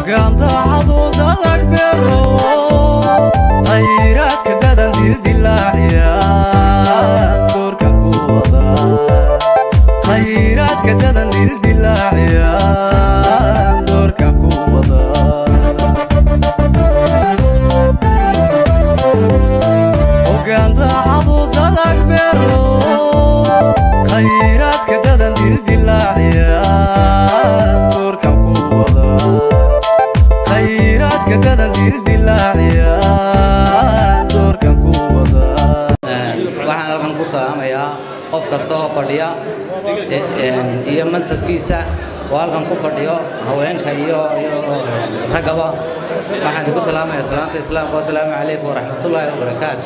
ogaandaacadu dalag beero khayraadka dadan dildilaaciya doorka ku wada khayraadka dadan dildilaaciya doorka ku wada ogaandaacadu dalag beero khayraadka dadan dildilaaciya doorka ku wada khayraadka dadan dildilaaciya doorka ku wada waxaan halkan ku salaamayaa qof kasta oo fadhiya e- een, iyo mansabkiisa oo halkan ku fadhiyo haweenka iyo iyo raggaba waxaan idinku salaamayaa salaanta islaamka wasalaamu calaykum waraxmatullaahi wabarakaatu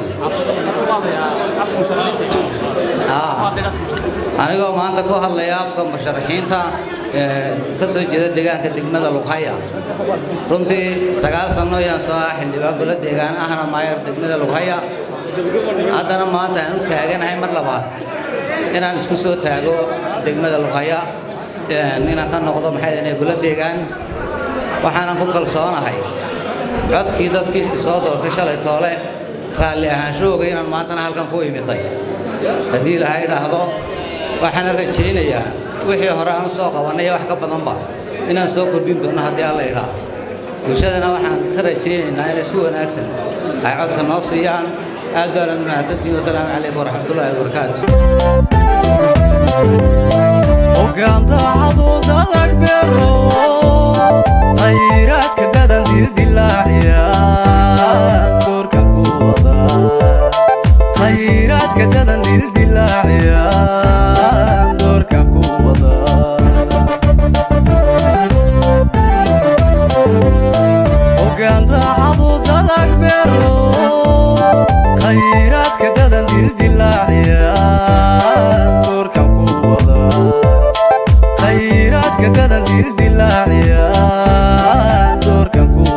Ah, anigoo maanta ku hadlaya afka musharaxiinta ee, ka soo jeeda deegaanka degmada lughaya runtii sagaal sanno ayaan soo ah xildhibaan golo deegaan ahna maayar degmada lughaya haddana maanta aan u taaganahay mar labaad inaan isku soo taago degmada lughaya een, inaan ka noqdo maxay inay golo deegaan waxaanan ku kalsoonahay codkii dadkii soo doortay shalay toole raalli ahaanshahooga inaan maantana halkan ku imiday haddii ilaahay idhaahdo waxaana rajaynayaa wixii hore aan soo qabannay wax ka badanba inaan soo kordhin doono haddii alla idhaa bulshadana waxaan ka rajaynaynaa inay si wanaagsan ay codka noo siiyaan aad baanad mahadsantihin wasalaamu calaykum waraxmatullaahi wabarakaatu ogaandaacadu dalag beero khayraadka dadan dildilaaciya doorka ku wada khayraadka dadan dildilaaciya doorka ku wada ogaandaacadu dalag beero khayraadka dadan dildilaaciya doorka ku wada khayraadka dadan dildilaaciya doorka ku